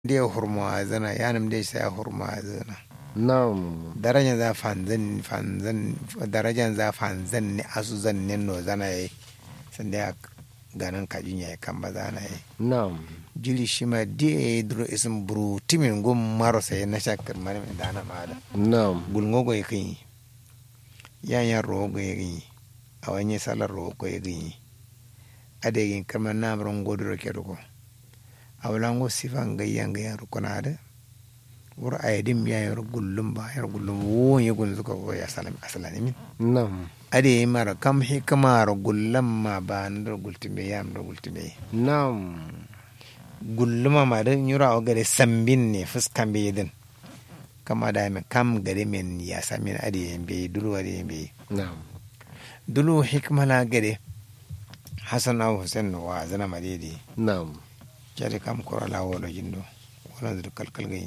dia hurma zana yanam dia saya hurma zana Naam. darajan za fanzan fanzan darajan za fanzan ne asu zan ne no zana yi sanda ya ganan kajin ya kan ba zana yi Naam. jili shi ma dia duro isin buru timin gum maro sai na shakar mani mai dana ma da Naam. gulngo go yakin yan yan ro go yakin a wani salar ro go yakin adegin kamar namaron godoro ke ruko a wulango sifan gayyan gayyan rukuna da wur ayadim ya yar gullum ba yar gullum won ya gun suka ko ya salam asalani min Naam. ade mara kam hikma ro gullam ma ba ndar gultimbe yam do gultimbe Naam. gulluma ma da nyura o gare sambin ne fuskan be yidin kama da me kam gare men ya samin ade be dulu ade be Naam. dulu hikma la gare hasan aw husain wa zana madidi Naam. jari kam kora la wolo jindo wala dur kalkal gayi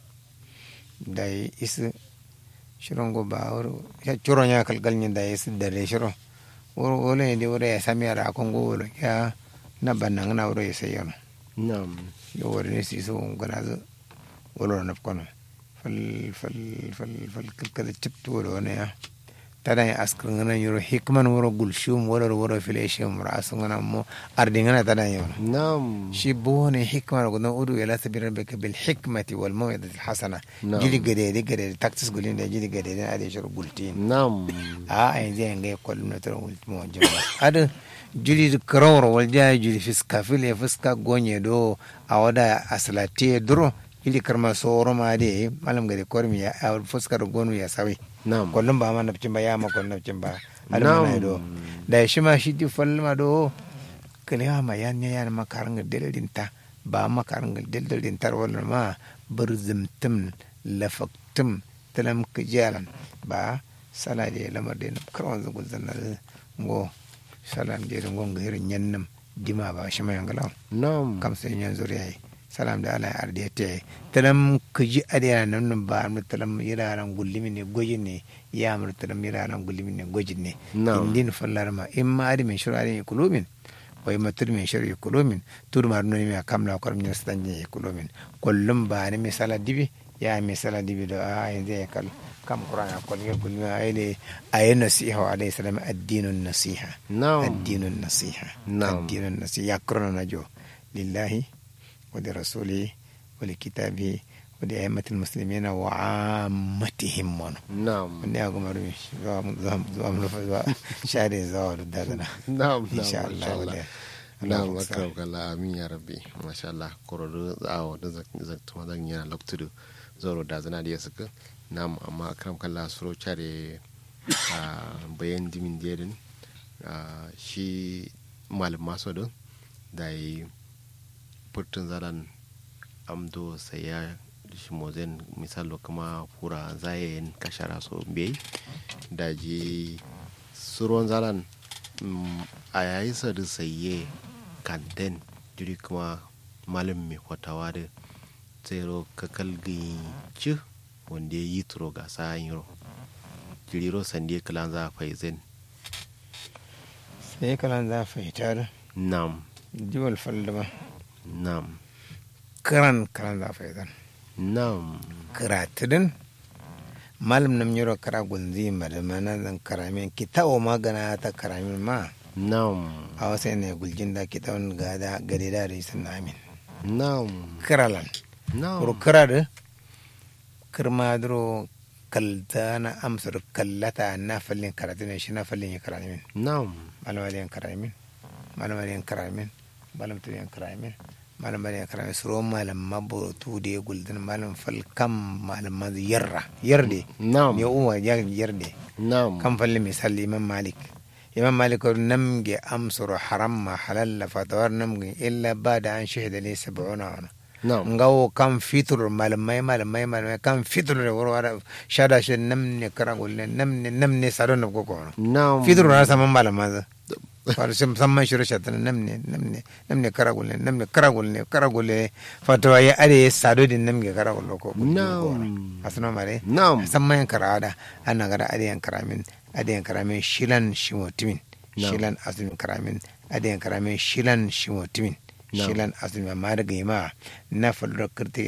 dai is shirongo ba woro ya choro nya kalkal nyi dai is dare shiro woro wolo ndi woro ya sami ara ko ngo wolo ya na banang na woro yese yono Naam. yo woro ni si so ngana zo wolo na kono fal fal fal fal kalkal chiptu wolo ne ya tada ya askar ngana yoro hikman woro gulshum woro woro fileshum rasu ngana mo ardi ngana tada yono Naam. shi bone hikma ko no udu ila sabir rabbika bil hikmati wal mawidati al hasana Na'am. jili gade de gade taktis gulin da jili gade de ade shuru gultin Naam. a ay je ngai kol no to ulti mo jama ada jili krawro wal ja jili fiska fil fiska gonye do awada aslati duro jili karma soro ma de malam gade kormi ya a fuska do gonu ya sawi Naam. kollum ba ma nabcin ba ya ma kollum nabcin ba ada Na'am. mana do da shi ma shi di falma do kaliya ma yan ya yan makaranga deldin ta ba makaranga deldin tar wala ma barzimtum lafaktum talam kijalan ba sala de lamar de na karwan zugul zanna ngo salam de ngo ngir nyannam dima ba shi ma yangala Naam. kam sai yan zuriya salam da ala arde te talam kiji adiya nan nan ba mu talam yiraran gullimi ne gojin ne ya mu talam yiraran gullimi ne gojin ne Na'am. indin fallar ma imma adi min shuru adi kulumin wa imma tur min shuru kulumin tur mar no mi kamla kor min stanje kulumin kullum ba ne misala dibi ya misala dibi do a yanzu ya kal kam qur'ana ko ne gulmi ayne ayna nasiha wa alayhi salam ad-dinun nasiha Naam. الدين النصيحة نعم. الدين النصيحة يقرن نجو لله ولرسوله ولكتابه ولأئمة المسلمين وعامتهم من Naam. من يقوم رمي زوام زوام زوام زوام شهر زوال دادنا Naam. إن شاء Naam. الله Masha Allah. ولا Naam. اللهم صل. Akram kala amin ya rabbi. Masha Allah. Kororo zawo da zakta zan yana loktudu. Zoro da zana da suka. Naam. Amma akram kala suro chare a bayan dimin dedin. Shi malam maso don da yi furtun zaran amdo sai ya shi mozen misalo kuma fura zayen kashara so bai da ji suron zaran mm, a yayi sadu saye kanten jiri kuma malam mai kwatawa da tsero kakal ci wanda ya yi turo ga sa'an yiro jiriro sande kalan za a faizin sai kalan za fitar nam jiwal faldama nam kiran kalan za fitar nam karatidin malam nam yoro kara gunzi madamana zan karamin kitawo magana ta karamin ma nam a wasu ne guljin da kitawan gada gade da da isin amin nam kiralan kuro nam kira da kirma duro kalta na amsar kallata na fallin karatu ne shi na fallin ya karamin nam malam aliyan karamin malam aliyan karamin malam tuliyan karamin malam aliyan karamin suro malam mabutu da ya guldin malam falkam malam mazu yarra yarde nam ya uwa ya yarde nam kan falli misali imam malik imam malik ko namge amsuru haram ma halalla fatawar namge illa ba da an shahida ne sab'una wana nam ngawo kan fitur malamai malamai malamai kan fitur da warware shada shi namne kara gulle namne namne sadon da koko wana nam fitur na saman malama za fara shi musamman shi rashin tana namne namne namne kara gulle namne kara gulle kara gulle fatawa ya are sado din namge kara gulle ko Na'am. asuna mare Na'am. samman karada ana gara adiyan karamin adiyan karamin shilan shimotimin Na'am. shilan azumin karamin adiyan karamin shilan shimotimin Na'am. shilan azumin amma daga yima na falura kirti